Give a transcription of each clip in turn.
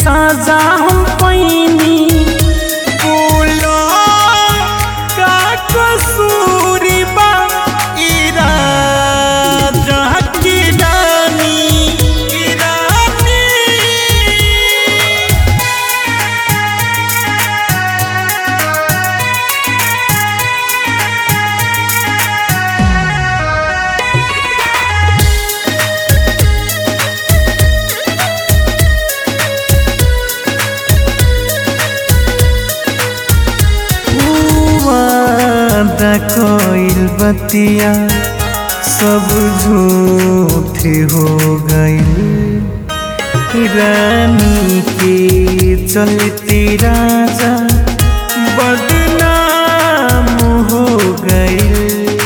साजा हम पैनी बोलो का कसूरी बा इरादा की रानी की रानी वादा कोइल बतिया सब झूठ हो गई रानी के चलती राजा बदनाम हो गई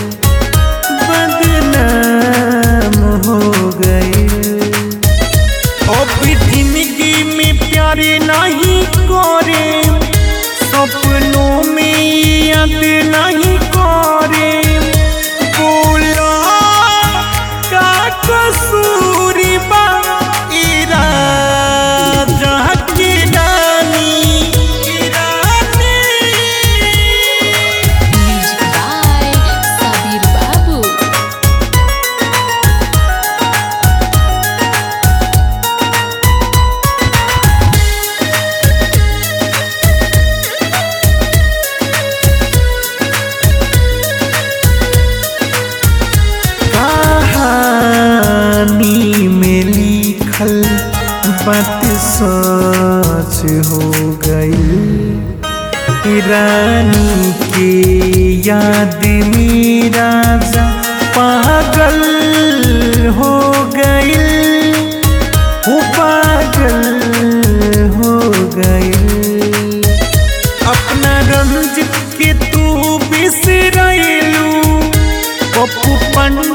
बदनाम हो गई अब जिंदगी में प्यार नहीं करे सपनों में याद नहीं करे बोला का कसूरी बा इरादा की रानी की रानी Music by Sabir Babu. कहानी में लिखल बात सच हो गई रानी के याद में राजा पागल हो गई वो पागल हो गई अपना रंजित के तू बिसरैलू पप्पू पंड